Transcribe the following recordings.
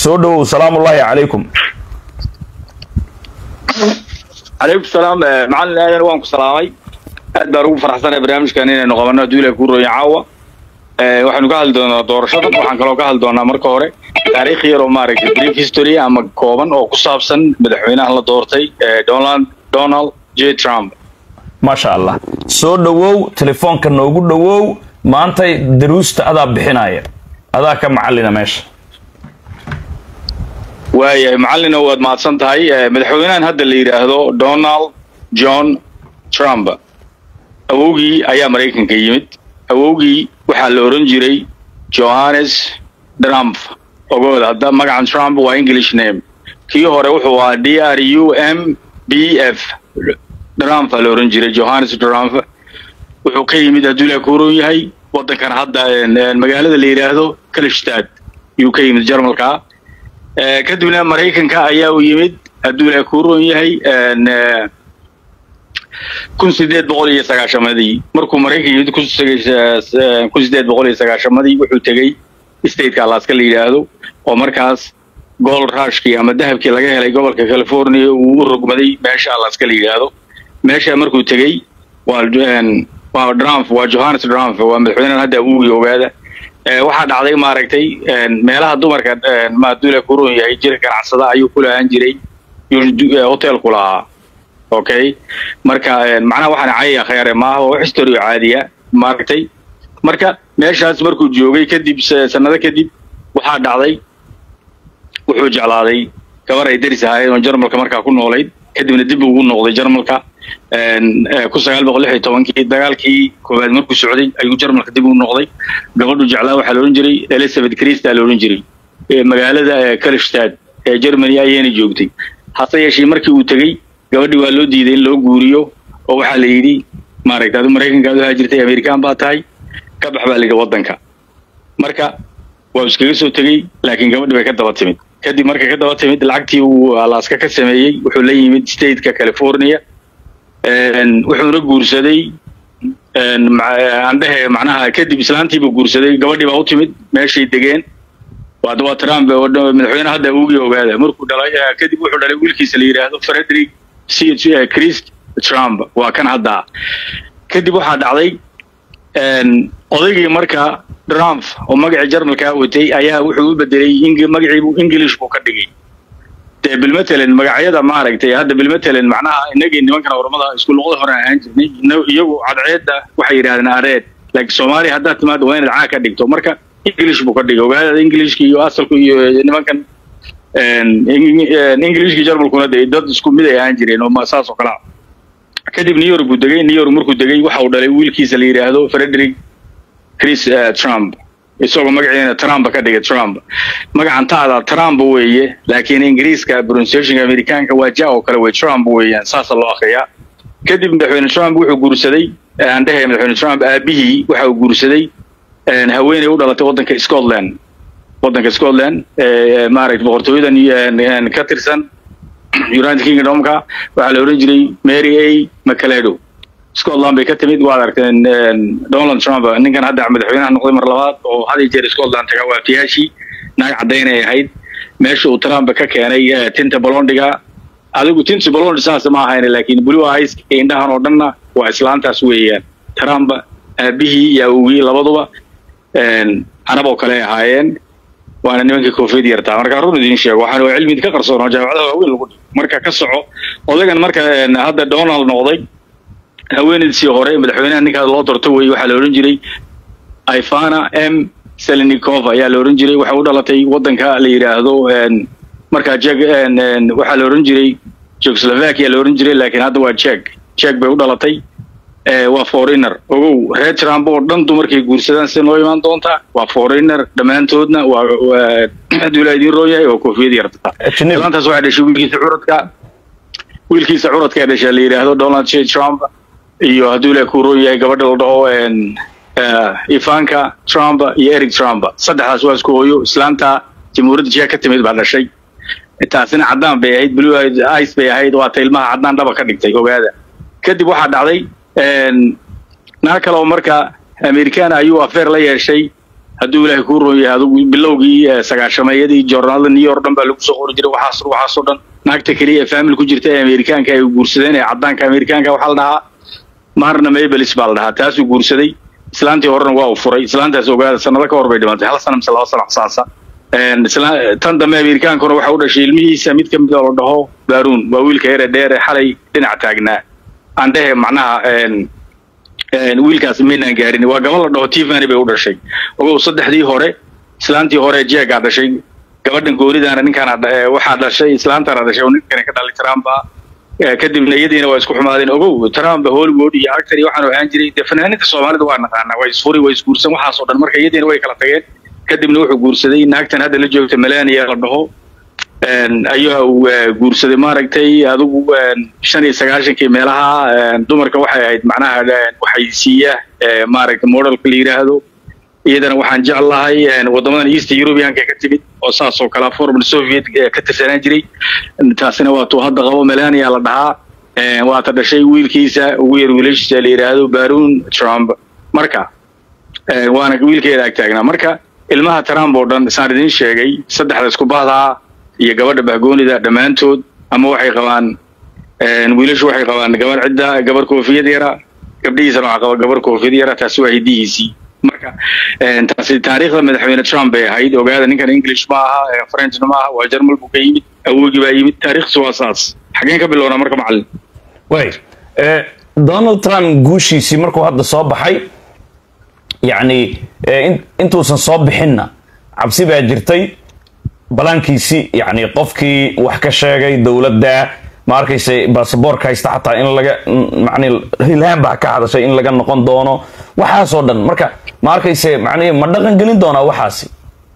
soo dhowow salaamullaahi calaykum calaykum salaam macalin aadan waan ku salaamay aad baan ugu faraxsanahay barnaamijkan inaynu qabanno hadduu ilahay kuu rooya caawa waxaynu ka hadli doonaa doorashada waxaan kaloo ka hadli doonaa marka hore taariikh yar oo maaragtay brief history ama kooban oo ku saabsan madaxweynahan la doortay donald donald j trump maasha allah soo dhowow telefoonka noogu dhowow maantay daruusta adaa bixinaya adaa ka macallina meesha waayahay macallina waad mahadsan tahay madaxweynahan hadda la yidhaahdo donald john trump awowgii ayaa maraykanka yimid awowgii waxaa la oran jiray johannes trump ogooda hadda magacan trump waa english name kii hore wuxuu ahaa d r u m b f trump la oran jiray johannes trump wuxuu ka yimid hadduu ilaah ku oran yahay waddankan hadda magaalada la yidhaahdo kalistad yuu ka yimid jarmalka kadibna maraykanka ayaa u yimid hadduu ilaah ku oran yahay kun sideed boqol iyo sagaashamadii markuu maraykan yimid kun sideed boqol iyo sagaashamadii wuxuu tegey stateka alaska la yidhaahdo oo markaas gold rushkii ama dahabkii laga helay gobolka california uu u rogmaday meesha alaska la yidhaahdo meesha markuu tegey waa waa trump waa johannes trump waa madaxweynahan hadda awuugii ogaada waxaa dhacday maaragtay meelaha dumarka maadula kuron yahay jira ganacsada ayuu ku lahaan jiray hotel ku lahaa okay marka macnaha waxaan cayaya khayare maaha waa wax history caadiya maaragtay marka meeshaas markuu joogay kadib sanado kadib waxaa dhacday wuxuu jeclaaday gabar ay deris ahaayeen oo jarmalka markaa ku noolayd kadibna dib ugu noqday jarmalka kun sagaal boqol lix iyo tobankii dagaalkii koowaad markuu socday ayuu jarmalka dib ugu noqday gabadhu jeclaa waxaa la odhan jiray elizabeth christa la odhan jiray magaalada kalistad ee germany ayayna joogtay hase yeeshee markii uu tegey gabadhii waa loo diiday in loo guuriyo oo waxaa la yidhi maaragta adu maraykanka ad u haajirtay amerikaan baa tahay ka bax baa la yidhi waddanka marka waa iskaga soo tegey laakiin gabadhii bay ka daba timid kadib markay ka daba timid lacagtii uu alaska ka sameeyey wuxuu la yimid stateka california wuxuuna guursaday andhehe macnaha kadib islaantiibuu guursaday gabadhii baa u timid meeshay degeen waa waa trump madaxweyne hadda awogii ogaada markuu dhalay kadib wuxuu dhalay wiilkiisa la yidhaahdo frederick c chris trump waa kan hadda kadib waxaa dhacday odaygii marka trump oo magacii jarmalkaa watay ayaa wuxuu u bedelay magaciibu english buu ka dhigay dee bilmatalan magacyada maaragtay hadda bilmatalan macnaha inagii nimankan ormada isku luqada hore ahaan jirnay iyagu cadceedda waxay yidhahdeen areed laakiin soomaaliya haddaad timaado waa inaad caa ka dhigto marka english buu ka dhigay ogaadada englishka iyo asalku iyo nimankan englishkii jarmalkuna de dad isku mid ay ahaan jireen oo saas oo kalea kadib new york buu degay new york markuu degay waxa uu dhalay wiilkiisa la yidhaahdo frederick chris trump isagoo magaceena trump ka dhigay trump magacan taada trump weeye laakiin ingiriiska pronunciationka amerikaanka waa ja oo kale wey trump weeyaan saasa loo akriyaa kadib madaxweyne trump wuxuu guursaday aan dhehe madaxweyne trump aabihii waxa uu guursaday haweeney u dhalatay waddanka scotland waddanka scotland maaragtay boqortooyadan ka tirsan united kingdomka waxaa la odhan jiray mary a macaledo scotland bay ka timid waad aragteen donald trump ninkan hadda madaxweynaha noqday mar labaad oo had iyo jeer scotland taga waaftiyaashii naag caddaynay ahayd meesha uu trump ka keenay tinta bolondiga adigu tinta bolondi saas ma ahayn laakiin blue eyes indhahan oo dhanna waa islaantaas weeyaan trump aabihii iyo awogii labaduba anaboo kale ahaayeen waana nimankii koofiyad yartaa marka run idin sheego waxaan waa cilmi ka qarsoon oo jaamacadaha waaweyn lagu dhigo marka ka soco odagan marka hadda donald noqday haweenaydisii hore madaxweynaha ninkaa loo dorto wey waxaa la odhan jiray ivana m selinikova ayaa la odhan jiray waxay u dhalatay waddanka la yidhaahdo markaa jeg waxaa la odhan jiray jekoslovakia la odhan jiray laakiin hadda waa jek jek bay u dhalatay waa foreigner ogow reer trump oo dhan dumarkay guursadaan si noo imaan doontaa waa foreigner dhammaantoodna waa hadduu ilaa idiin roon yahay waa koofiyad yarta islaantaas waxay dhashay wiilkiisa curadka wiilkiisa curadka ee dhashay la yidhaahdo donald j trump iyo hadduu ilaa kuu roon yahay gabadha la dhaho ivanka trump iyo eric trump saddexdaas waa isku hooyo islaanta jamhuuriyadda jek ka timid baa dhashay taasina caddaan bay ahayd blue ice bay ahayd waata ilmaha caddaan dhaba ka dhigtay ogaada kadib waxaa dhacday naa kale oo marka americana ayuu afeer la yeeshay hadduu ilaahay kuu roon yahay adigu bilowgii sagaashameeyadii joornaalada new york dhan baa lagu soo qori jiray waxaas waxaasoo dhan naagta keliya ee family ku jirta ee amerikaanka ay guursadeen ee caddaanka amerikaanka waxaa la dhahaa maharna mabelis baa la dhahaa taasuu guursaday islaantii horena waa uu furay islaantaas ogaada sanado ka hor bay dhimatay hal sana mise laba sana saasa tan dambe amerikaankuna waxa u dhashay ilmihiisa mid ka mid oo la dhaho baruun waa wiilka yare dheer ee xalay dhinac taagnaa aan dhehe macnaha wiilkaas maynaan gaarin waa gaba la dhaho tivani bay u dhashay ogow saddexdii hore islaantii hore jeegaa dhashay gabadhan goonidaana ninkaana waxaa dhashay islaantana dhashay oo ninkani ka dhalay trump kadibna iyadiina waa isku xumaadeen ogow trump hollywood iyo actor iyo waxaanu ahaan jiray dee fanaaninta soomaalida waa naqaanaa waa isfuri waa isguursan waxaasoo dhan marka iyadiina way kala tageen kadibna wuxuu guursaday naagtan hadda la joogta melania la dhaho ayaa uu guursaday maaragtay adigu shan iyo sagaashankii meelaha dumarka waxay ahayd macnaha waxay siiya maaragtay modelka la yidhaahdo iyadana waxaan jeclahay waddamadan east europeanka ka timid oo saas oo kale formal soviet ka tirsanaan jiray taasina waa tuu hadda qabo melania la dhahaa waata dhashay wiilkiisa ugu yar wiilashiisa la yidhaahdo baruun trump marka waana wiilkeeda ag taagnaa marka ilmaha trump oo dhan isaan idiin sheegay saddexda isku bahdaa iyo gabadha bahgoonida dhammaantood ama waxay qabaan wiilashu waxay qabaan gabar cidda gabar koofiyad yara gabdhihiisana waxaa qaba gabar koofiyad yara taasi waa hidihiisii marka taasi taariikhda madaxweyne trump bay ahayd ogaada ninkan english ma aha frenchna ma aha waa jermal buu ka yimid awoogii baa yimid taariikhdiisu waa saas xageen ka bilownaa marka macallin way donald trump guushiisii markuu hadda soo baxay yacni intuusan soo bixinna cabsi baa jirtay balaankiisi yacni qofkii wax ka sheegay dowladda ma arkayse basaboorka haysta xataa in laga macni hilhaan baa ka hadashay in laga noqon doono waxaasoo dhan marka ma arkayse macnihi ma dhaqan gelin doonaa waxaasi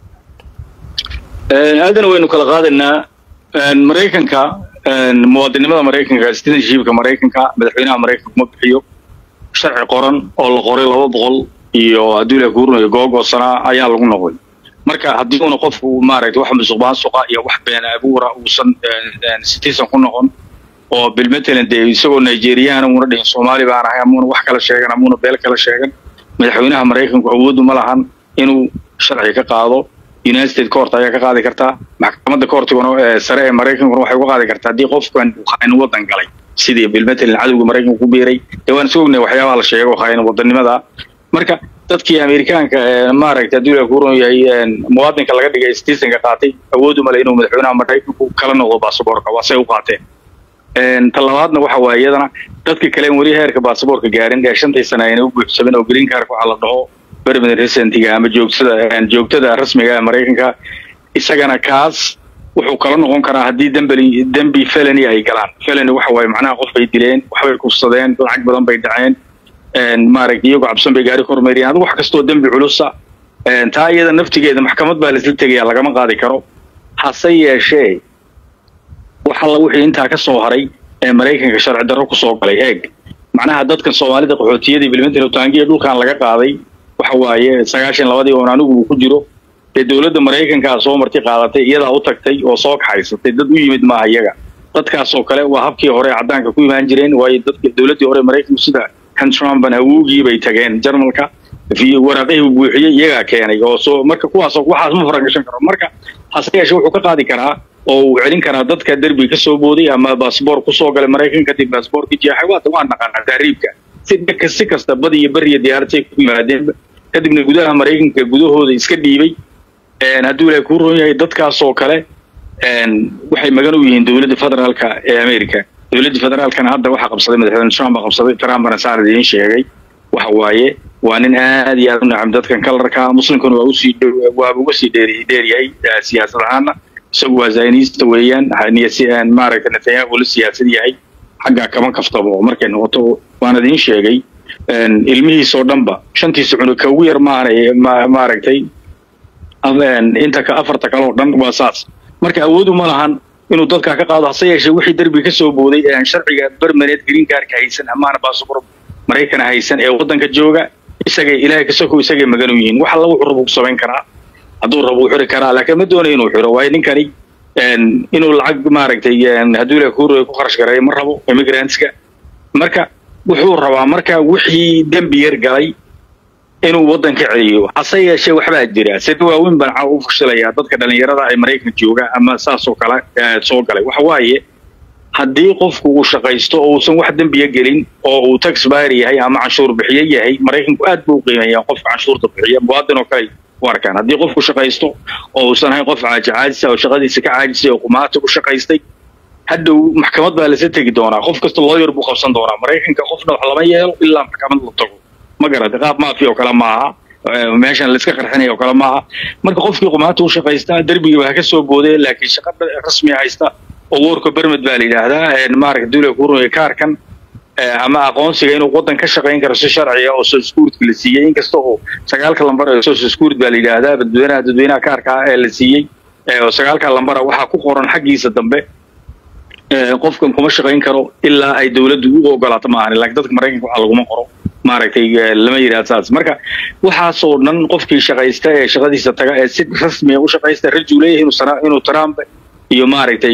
aadana waynu kala qaadaynaa maraykanka muwaadinimada maraykanka citizenshipka maraykanka madaxweynaha maraykanka kuma bixiyo sharci qoran oo la qoray laba boqol iyo hadduu ilaah kuurinayo googoo sanaa ayaa lagu noqday marka haddii una qofku maaragtay wax musuq maasuqa iyo wax been abuura uusan citizen ku noqon oo bilmatalan dee isagoo nigeriana muuna dhihin soomaali baan ahay amuuna wax kala sheegan amuuna beel kala sheegan madaxweynaha maraykanku awoodu ma lahan inuu sharci ka qaado united states court ayaa ka qaadi kartaa maxkamadda courtiguna sare ee maraykankuna waxay uga qaadi kartaa haddii qofkan khaain wadan galay sidii bilmatalan cadowga maraykanka ku biiray dee waan iska ognay waxyaabaha la sheego khaain wadanimada marka dadkii amerikaanka maaragtay hadduu ilaah kuuran yahay muwaadinka laga dhigay citizenka qaatay awoodu male inuu madaxweynaha maraykanku kala noqdo baasaboorka waa say u qaateen ta labaadna waxa waaye iyadana dadka kale weli heerka baasaboorka gaarin ee shantii sana ayna u buuxsamin oo green cardka waxaa la dhaho permanent residentiga ama joogtada joogtada rasmiga ee maraykanka isagana kaas wuxuu kala noqon karaa haddii dembeli dembi felony ay galaan felony waxa waaye macnaha qof bay dileen waxbay kufsadeen lacag badan bay dhaceen maaragtay iyagoo cabsan bay gaari ka hormariyeen adigu wax kastoo dembi culusa taa iyada naftigeeda maxkamad baa laisla tegaya lagama qaadi karo hase yeeshee wax alla wixii intaa ka soo haray ee maraykanka sharci darro kusoo galay eeg macnaha dadkan soomaalida qaxootiyadii bilmantano taangiya dhulkan laga qaaday waxa waaye sagaashan labadii oon anigu uu ku jiro dee dowladda maraykankaa soo marti qaadatay iyadaa u tagtay oo soo kaxaysatay dad u yimid maaha iyaga dadkaasoo kale waa habkii hore caddaanka ku imaan jireen waayo dadka dowladdii hore maraykanku sida kan trumpan awowgii bay tageen jarmalka waraaqihii buuxiyey iyagaa keenay oo soo marka kuwaasoo waxaas ma faragashan karo marka hase yeeshe wuxuu ka qaadi karaa oo uu celin karaa dadka derbi ka soo booday ama baasboor kusoo galay maraykan kadib baasboorkii jeexay waata waa naqaanaa tahriibka si dhaka si kasta bad iyo beri iyo diyaaradtay ku yimaadeen kadibna gudaha maraykanka gudahooda iska dhiibay hadduu ilaahay kuu roon yahay dadkaasoo kale waxay magan u yihiin dowladda federaalka ee america dowladda federaalkana hadda waxaa qabsaday madaxweyne trump baa qabsaday trumpana saan idiin sheegay waxa waaye waa nin aad iyo aad u nacam dadkan kalarka muslimkuna waa usii waaba uga sii dheer dheeryahay siyaasad ahaana isagu waa zaynista weeyaan maaragtay netanyahu la siyaasad yahay xaggaa kama kaftabo markay noqoto waan idiin sheegay ilmihiisoo dhanba shantiisa cunug ka ugu yar maana maaragtay inta ka afarta kale oo dhan waa saas marka awoodu ma lahan inuu dadkaa ka qaado hase yeeshee wixii derbi ka soo booday ee aan sharciga bermaneed green cardka haysan amaana baasabor maraykana haysan ee waddanka jooga isagay ilaahay kasoko isagay magan u yihiin wax alla wuxuu rabo ku samayn karaa hadduu rabo uu xiri karaa laakiin ma doonayo inuu xiro waayo ninkani inuu lacag maaragtay hadduu ilahay kuuraya ku kharash gareeyo ma rabo immigrantska marka wuxuu rabaa marka wixii dembi yar galay inuu waddan ka celiyo hase yeeshee waxbaa jira sida waaweyn baan caawa u fashilayaa dadka dhallinyarada ee maraykanka jooga ama saasoo kale soo galay waxa waaye haddii qofku uu shaqaysto oo uusan wax dembiya gelin oo uu tax buyer yahay ama canshuur bixiye yahay maraykanku aad buu u qiimeeyaa qofka canshuurta bixiya muwaadin oo kale u arkaan haddii qofku shaqaysto oo uusan ahayn qof caajisa oo shaqadiisa ka caajisay oo qumaata u shaqaystay hadhow maxkamad baa lasa tegi doonaa qof kasta looyar buu qabsan doonaa maraykanka qofna wax lama yeelo ilaa maxkamad la tago ma garata qaab maafiya oo kale maaha meeshan laiska qarxinaya oo kale maaha marka qofkii qumaata u shaqaystaa derbigiiba ha ka soo boodee laakiin shaqa rasmi haysta oo warka bermed baa la yidhaahdaa maaragta duula kurunya kaarkan ama aqoonsiga inuu waddan ka shaqayn karo si sharciya oo soskuurtka la siiyey inkasta oo sagaalka lambar ee soskuurt baa la yidhaahdaa dadweynaha dadweynaha kaarka ah ee la siiyey oo sagaalka lambara waxaa ku qoran xaggiisa dambe qofkan kuma shaqayn karo ilaa ay dowladdu u ogolaato maahan laakiin dadka maraykanka waxaa laguma qoro maaragtay lama yidhahdo saas marka waxaasoo dhan qofkii shaqaysta ee shaqadiisa taga ee si rasmiya u shaqaysta rajuu leeyahay inuu trump iyo maaragtay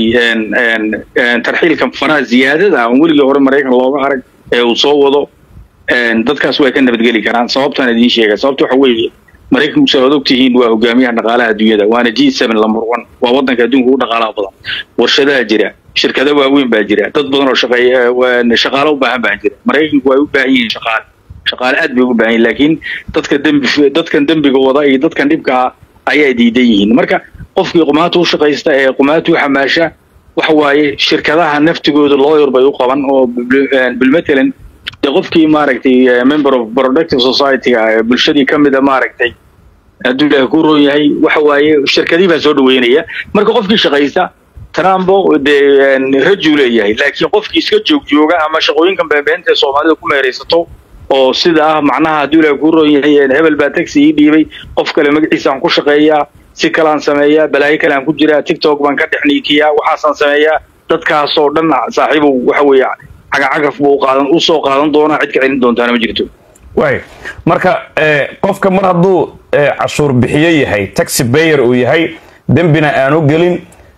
tarxiilkan faraha ziyaadada aan weligii hore maraykan looga arag ee uu soo wado dadkaas way ka nabadgeli karaan sababtaan idiin sheega sababta waxa weeye maraykanku sa ad ogtihiin waa hogaamiyaha dhaqaalaha adduunyada waana g seven number one waa waddanka adduunka ugu dhaqaalaha badan warshadaha jira shirkado waaweyn baa jira dad badan oo shaqeey shaqaalo u baahan baa jira maraykanku way u baahan yihiin shaqaale shaqaale aad bay ugu baahan yihin laakiin dadka dembi dadkan dembiga wada iyo dadkan dhibka ah ayaa diidan yihiin marka qofkii qumaata u shaqaysta ee qumaata u xamaasha waxa waaye shirkadaha naftigooda lawyer bay u qaban oo bilmatalan dee qofkii maaragtay member of productive society ee bulshadii ka mida maaragtay hadduu ilaahi ku roon yahay waxa waaye shirkadii baa soo dhaweynaya marka qofkii shaqaysta trumbo dee rajuu leeyahay laakiin qofkii iska joog jooga ama shaqooyinkan beebeenta ee soomaalida ku meeraysato oo sida ah macnaha hadduu ilaahi ku roon yahay hebel baa taxi ii dhiibay qof kale magaciisaan ku shaqeeyaa si kalaan sameeyaa balaayo kale aan ku jiraa tiktok baan ka dhexniikiyaa waxaasaan sameeyaa dadkaasoo dhan saaxiibow waxa weeye cagacagaf buu qaadan u soo qaadan doonaa cid ka celin doontaana ma jirto waay marka qofka mar hadduu cashuur bixiyo yahay taxi bayer uu yahay dembina aanu gelin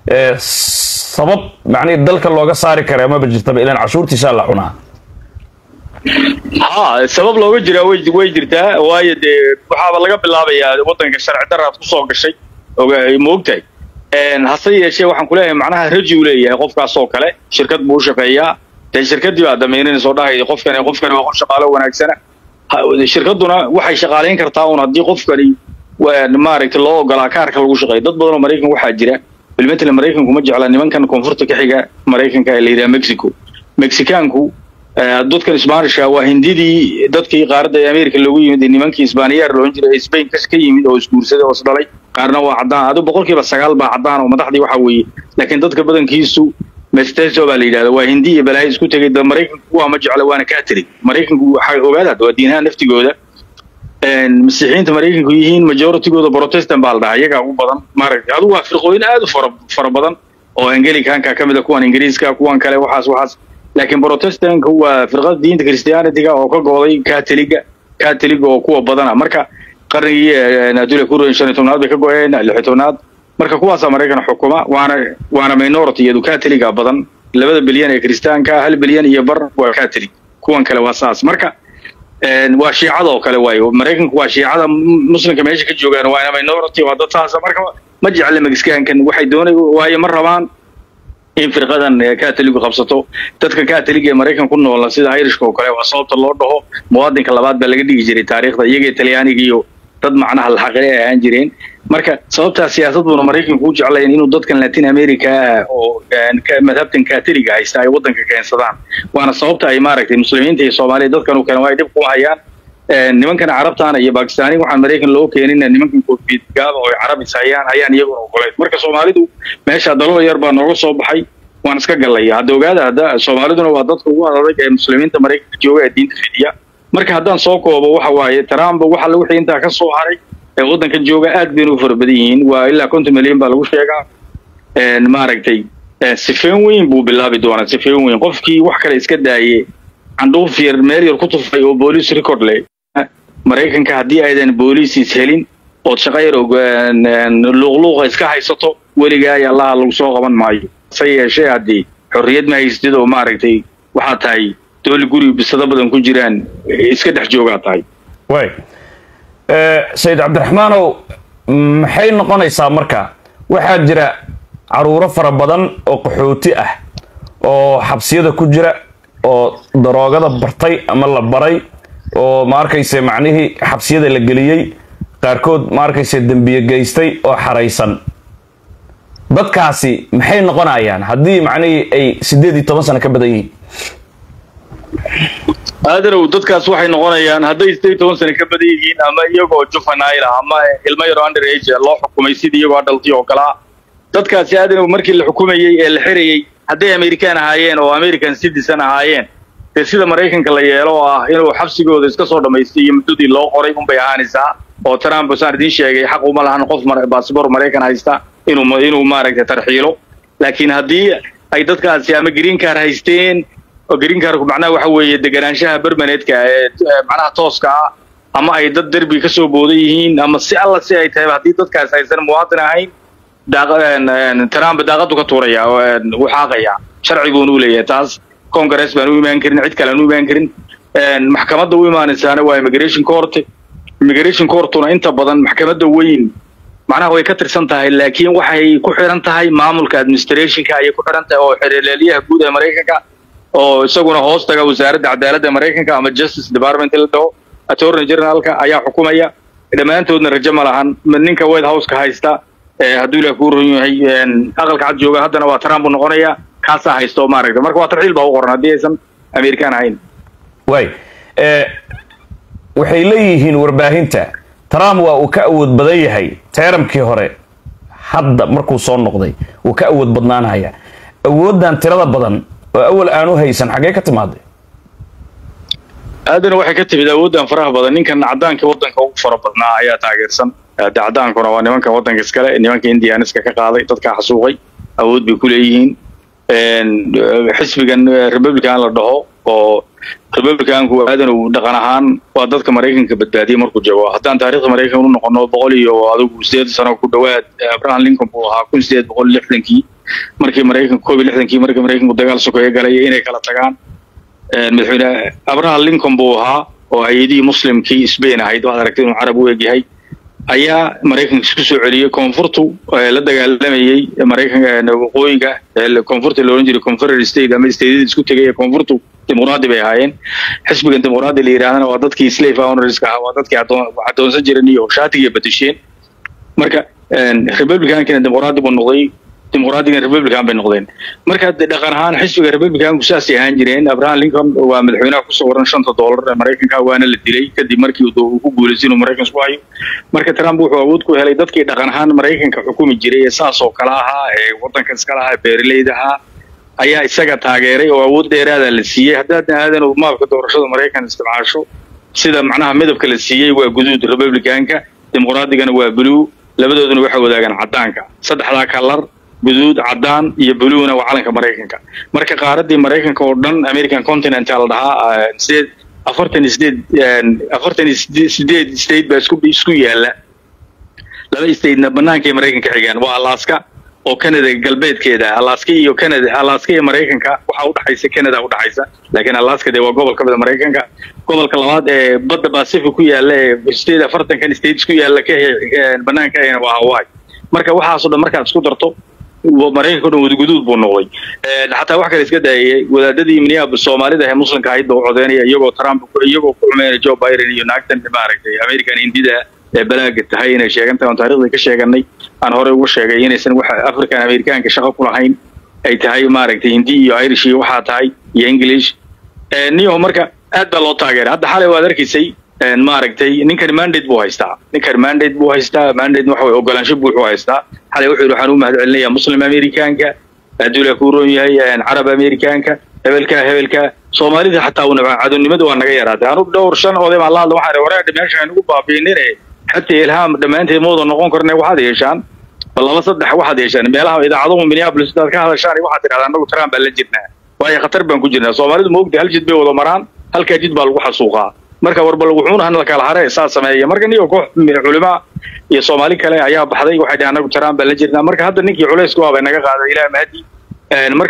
sabab macnihi dalka looga saari kara maba jirtaba ilaan cashuurtiisaa la cunaa ha sabab looga jiraa way way jirtaa waayo dee waxaaba laga bilaabayaa waddanka sharci daraad kusoo gashay ma ogtahay hase yeeshee waxaan kuleeyahay macnaha raji u leeyahay qofkaas oo kale shirkad buu u shaqeeyaa dee shirkaddii baa damaynanaysa oo dhahayda qofkani qofkani waa qof shaqaalo wanaagsana shirkadduna waxay shaqaalayn kartaa un haddii qofkani maaragtay loo ogolaa kaarka lagu shaqeeyo dad badan oo maraykan waxaa jira bilmatalan maraykanku ma jecla nimankan koonfurta ka xiga maraykanka ee la yidhaha mexico mexicaanku dadkan isbaanishka waa hindidii dadkii qaaradda america loogu yimid nimankii isbaaniyaar loohan jiray spain ka yimid oo isguursaday oo isdhalay qaarna waa caddaan adu boqolkiiba sagaal baa caddaan oo madaxdii waxa weeye laakiin dadka badankiisu mesteso baa la yidhahda waa hindi iyo balaayo isku tegay da maraykanku waa ma jecla waana catholic maraykanku waxay ogaadaad waa diinaha naftigooda masiixiyiinta maraykanku yihiin majoritygooda protestant baa la dhahaa iyagaa ugu badan maaragtay adu waa firqooyin aad u fara fara badan oo angelicanka ka mid a kuwan ingiriiska kuwan kale waxaas waxaas laakiin protestantka waa firqada diinta christianitiga oo ka gooday catholiga catholiga oo kuwa badana marka qarnigii adula kuroyn shan iyo tobnaad bay ka go-een lix iyo tobnaad marka kuwaasaa maraykan xukuma waana waana minority iyadu catholiga badan labada bilyan ee kristaanka hal bilyan iyo bar waa catholic kuwan kale waa saas marka waa shiicada oo kale waayo maraykanku waa shiicada muslimka meesha ka joogaan waana minority waa dad saasa marka ma jecla mexicaankan waxay doonay waayo ma rabaan in firqadan catholigu qabsato dadka catholiga ee maraykan ku noola sida irishka oo kale waa sababta loo dhaho muwaadinka labaad baa laga dhigi jiray taariikhda iyaga talyaaniga iyo dad macnaha laxaqile ay ahaan jireen marka sababtaa siyaasad buuna maraykanku u jeclayn inuu dadkan latin america ah oo madhabtan catholiga haysta ay waddanka keensadaan waana sababta ay maaragtay muslimiinta iyo soomaaliya dadkan u keenan waa ay dhib kuma hayaan nimankan carabtaana iyo bakistaani waxaan maraykan loo keenin nimankan koofiyad gaaba oo carabis hayaan ayaan iyaguna ogoleyn marka soomaalidu meesha dalal yar baa nooga soo baxay waan iska gallaya hadda ogaada hadda soomaaliduna waa dadka ugu adag ee muslimiinta maraykanka jooga ee diinta fidiya marka haddaan soo koobo waxa waaye trump waxa la wixii intaa ka soo haray ee waddankan jooga aad bayna u fara badan yihiin waa ilaa konton milyan baa lagu sheegaa maaragtay sifeen weyn buu bilaabi doonaa sifeen weyn qofkii wax kale iska daaye candhuuf yar meel yar ku tufay oo booliis record leh maraykanka haddii aydan booliisiis helin ood shaqo yar luuqluuqa iska haysato weligaa iyo allaha lagu soo qaban maayo se yeeshee haddii xorriyad ma haystid oo maaragtay waxaa tahay dooli guri bisado badan ku jiraan iska dhex joogaa tahay way sayid cabdiraxmaanow maxay noqonaysaa marka waxaa jira caruuro fara badan oo qaxooti ah oo xabsiyada ku jira oo daroogada bartay ama la baray oo ma arkayse macnihii xabsiyada la geliyey qaarkood ma arkayse dembiye geystay oo xaraysan dadkaasi maxay noqonayaan haddii macnihii ay siddeed iyo toban sano ka badan yihiin aadanow dadkaas waxay noqonayaan hadday sideed toban sano ka badan yihiin ama iyagoo juvenile ah ama ilmo yaro under age loo xukumay sidii iyagoo adhalti oo kale ah dadkaasi aadanow markii la xukumayey ee la xirayey hadday american ahaayeen oo american citizen ahaayeen dee sida maraykanka la yeelo oo ah inuu xabsigooda iska soo dhammaystay iyo muddadii loo qoray unbay ahaanaysaa oo trump saan idiin sheegay xaq uma lahan qof baasabor maraykan haysta inuu inuu maaragtay tarxiilo laakiin haddii ay dadkaasi ama green car haysteen oo green carku macnaha waxa weeye deganaanshaha bermaneedka ee macnaha tooska ah ama ay dad derbi ka soo boodan yihiin ama si alla si ay tahay haddii dadkaas aysan muwaadin ahayn trump daaqadu ka tuuraya wuu xaaqaya sharci buuna u leeyahay taas congress baan u imaan karin cid kale aan u imaan karin maxkamadda u imaanaysaana waa immigration court immigration courtuna inta badan maxkamadda weyn macnaha way ka tirsan tahay laakiin waxay ku xiran tahay maamulka administrationka ayay ku xiran tahay oo xereelyaha guud ee maraykanka oo isaguna hoos taga wasaaradda cadaaladda maraykanka ama justice department la dhaho attorney generalka ayaa xukumaya dhammaantoodna rajo ma lahan ninka white houseka haysta hadduu ilaah kuu ron yahay aqalka cad jooga haddana waa trump u noqonaya kaasaa haysto maaragta marka waa tarxiil baa u qoran haddii aysan american ahayn way waxay leeyihiin warbaahinta trump waa uu ka awood badan yahay teeramkii hore hadda markuu soo noqday wuu ka awood badnaanhaya awooddan tirada badan oo awal aanu haysan xaggee ka timaaday aadana waxay ka timid awooddan faraha badan ninkan caddaanka waddanka ugu fara badnaa ayaa taageersan de caddaankuna waa nimanka waddanka iskale nimanka indianiska ka qaaday dadkaa xasuuqay awood bay ku leeyihiin xisbigan republican la dhaho oo republicanku aadan uu dhaqan ahaan waa dadka maraykanka badbaadiyay markuu joogo haddaan taariikhda maraykanka u noqono boqol iyo adigu sideed sano ku dhowaad abraham lincoln buu ahaa kun sideed boqol lixdankii markii maraykanka koob iyo lixdankii markii maraykanku dagaal sokeeye galay inay kala tagaan madaxweyne abraham lincoln buu ahaa oo hay-adihii muslimkii spain ahayd waxaad aragtay inuu carab u egyahay ayaa maraykanka isku soo celiyey koonfurtu la dagaalamayey maraykanka waqooyiga koonfurta la odhan jiray confederate state ama stateyada isku tegay ee koonfurtu dimuqraadi bay ahaayeen xisbigan dimuqraadi la yidhahdana waa dadkii slave ownerska ahaa waa dadkii adoonsan jiran iyo shaatigiiya bedesheen marka republicankina dimuqraadi buu noqday dimuqraadigan republican bay noqdeen marka dhaqan ahaan xisbiga republicanku saasay ahaan jireen abraham lincoln waa madaxweynaha kusoo waran shanta doolar ee maraykanka waana la dilay kadib markii uu ku guulaystay inuu maraykan isku hayo marka trump wuxuu awood ku helay dadkii dhaqan ahaan maraykanka xukumi jiray ee saas oo kale ahaa ee waddanka iskala ahaa beeraleyda ahaa ayaa isaga taageeray oo awood dheeraada la siiyey haddaadna aadan maabka doorashada maraykan isticmaasho sida macnaha midabka la siiyey waa guduud republicanka dimuqraadigana waa blue labadooduna waxay wadaagaan caddaanka saddexdaa kalar guduud caddaan iyo buluuna waa calanka maraykanka marka qaaradii maraykanka oo dhan american continent la dhahaa sideed afartan iyo sideed afartan iyo sideed state baa isku isku yaala laba statena bannaankay maraykanka xigaan waa alaska oo canada galbeedkeeda alaska iyo canada alaska iyo maraykanka waxaa udhaxaysa canada udhaxaysa laakiin alaska dee waa gobol ka mida maraykanka gobolka labaad ee badda pacific ku yaala ee state afartankan states ku yaala ka bannaanka ahayna waa hawaii marka waxaasoo dhan markaad isku darto maraykanka o dhan wadaguduud buu noqday xataa wax kale iska daayay wadaadadii minneapolis soomaalida ee muslimka ahayd baa u codeynaya iyagoo trump iyagoo ku xumeynaya joe biden iyo naagtan maaragtay american hindida ee balaaga tahay inay sheegan tahay oon taarikhda ka sheeganay aan horey ugu sheegay inaysan wax african americaanka shaqo ku lahayn ay tahay maaragtay hindi iyo irish iyo waxaa tahay iyo english niyo marka aad baa loo taageeray hadda xalay waad arkaysay maaragtay ninkan mandate buu haystaa ninkan mandate buu haystaa mandate waxa weye ogolaansho buuxuu haystaa xalay wuxuu yidhi waxaan u mahad celinayaa muslim americaanka adduula kuu roon yahay carab americaanka hebelka hebelka soomaalida xataa una cadownimada waa naga yaraatay anu dhowr shan oday baan la hadla waxaan wareer meesha aynugu baabiinine xataa ilhaam dhammaanteed mooda noqon karne waxaad yeeshaan laba saddex waxaad yeeshaan meelaha idaacaduhu minneapolis hadaad ka hadashaan waxaad tidhahdaa anagu trump baan la jirnaa waayo khatar baan ku jirnaa soomaalidu ma ogtahay hal jid bay wada maraan halkaa jid baa lagu xasuuqaa marka warba wuxuuna han la kala hare saa sameeya marka niyo koox culima iyo soomaali kale ayaa baxday waxay dhahan anagu trump baan la jirnaa marka hadda ninkii culaysku ah bay naga qaaday ilaa mahadi marka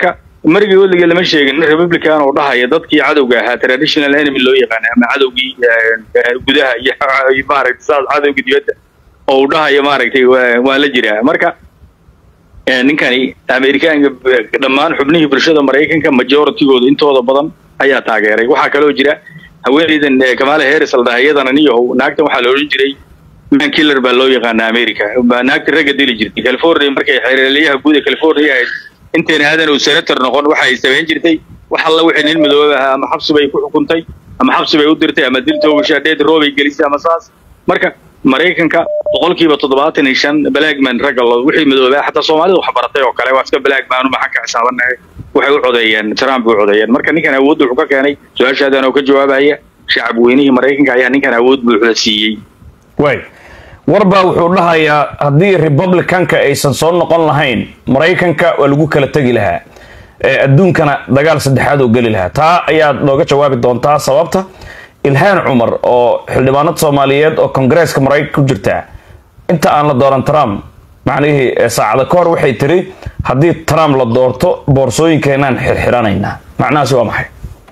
marigii weligii lama sheegin nin republican oo dhahaya dadkii cadowga ahaa traditional enemy loo yaqaana ama cadowgii gudaha iyo maaragtay saas cadowgii dibadda oo uu dhahayo maaragtay waa la jiraa marka ninkani amerikaanka dhammaan xubnihii bulshada maraykanka majoritygooda intooda badan ayaa taageeray waxaa kaloo jira haweeneydan kamala harris la dhahay iyadana niyahow naagtan waxaa la odhan jiray man killer baa loo yaqaana america naagta ragga dili jirtay california markay xeeraliyaha guud ee california ahayd intayna aadan uu senator noqon waxa ay samayn jirtay wax alla wixii nin madoobe ahaa ama xabsi bay ku xukuntay ama xabsi bay u dirtay ama dil toogashaa dheed roobay gelisay ama saas marka maraykanka boqolkiiba toddobaatan iyo shan blackman ragga lo wixii madoobaa xataa soomaalida wax baratay oo kale waa iska blackman maxaan ka xisaabanahay waxay u codeeyeen trump u codeeyeen marka ninkan awood wuxuu ka keenay su-aashaadan oo ka jawaabaya shacab weynihii maraykanka ayaa ninkan awood buuxda siiyey way warbaa wuxuu dhahayaa haddii republicanka aysan soo noqon lahayn maraykanka waa lagu kala tegi lahaa adduunkana dagaal saddexaad oo geli lahaa taa ayaad nooga jawaabi doontaa sababta ilhaan cumar oo xildhibaanad soomaaliyeed oo kongareeska maraykanka ku jirta inta aan la dooran trump macnihii saacada ka hor waxay tiri haddii trump la doorto boorsooyinkeenaan xirxiranaynaa macnahaasi waa maxay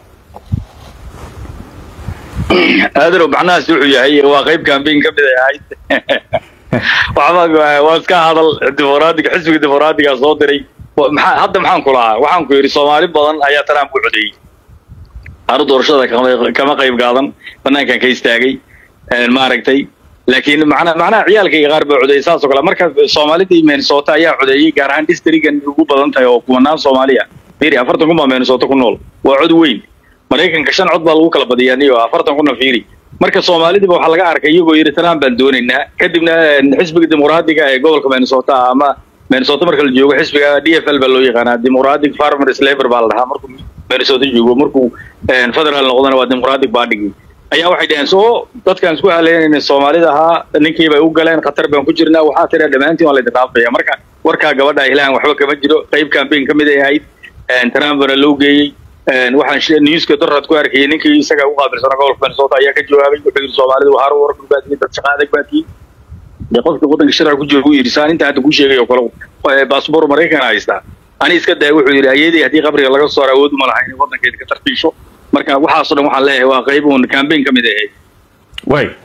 aadanow macnahaasi wuxuu yahay waa qayb cambaign ka mid ay ahayd waxba waa iska hadal dimuqraadiga xisbiga dimuqraadiga soo diray maxaa hadda maxaan ku lahaa waxaan ku yidhi soomaali badan ayaa trump u codeeyey anu doorashada kama qayb qaadan banaankan ka istaagay maaragtay laakiin mana macnaha ciyaalkayga qaar baa codeeyey saas oo kale marka soomaalida iyo minnesota ayaa codeeyey gaar ahaan districtgan ugu badan tahay oo kumanaan soomaaliya fiiri afartan kun baa minnesota ku nool waa cod weyn maraykanka shan cod baa lagu kala badiyaa niyo afartan kuna fiiri marka soomaalidiba waxaa laga arkay iyagoo yidhi trump baan doonaynaa kadibna xisbiga dimuqraadiga ee gobolka minnesota ama minnesota marka la joogo xisbiga d f l baa loo yaqaanaa democratic farmers labor baa la dhahaa markuu minnesota joogo markuu federal noqdana waa democratic party ayaa waxay dhaheen soo dadkaan isku haleynayna soomaalida ahaa ninkii bay u galeen khatar baan ku jirnaa waxaa tira dhammaantiin waa laydin dhaafaya marka warkaa gabadha ilahan waxba kama jiro qayb campaign ka mid ay ahayd trumpna loo geeyey waxaan newska dorad ku arkayay ninkii isaga u qaabilsanaa gobolka minnesota ayaa ka jawaabay wuxuu yidhi soomaalida waa haro warku baatiye dad shaqa adag baatiye dee qofka waddanka sharci ku jooga uu yidhi saan inta hadda ku sheegay oo kale baasboor maraykan haystaa ani iska daya wuxuu yidhi ayadii haddii qabriga laga soo awood uma lahayn waddankeeda ka tartiisho marka waxaasoo dhan waxaan leeyahay waa qayb uun campaign ka mid ahayd way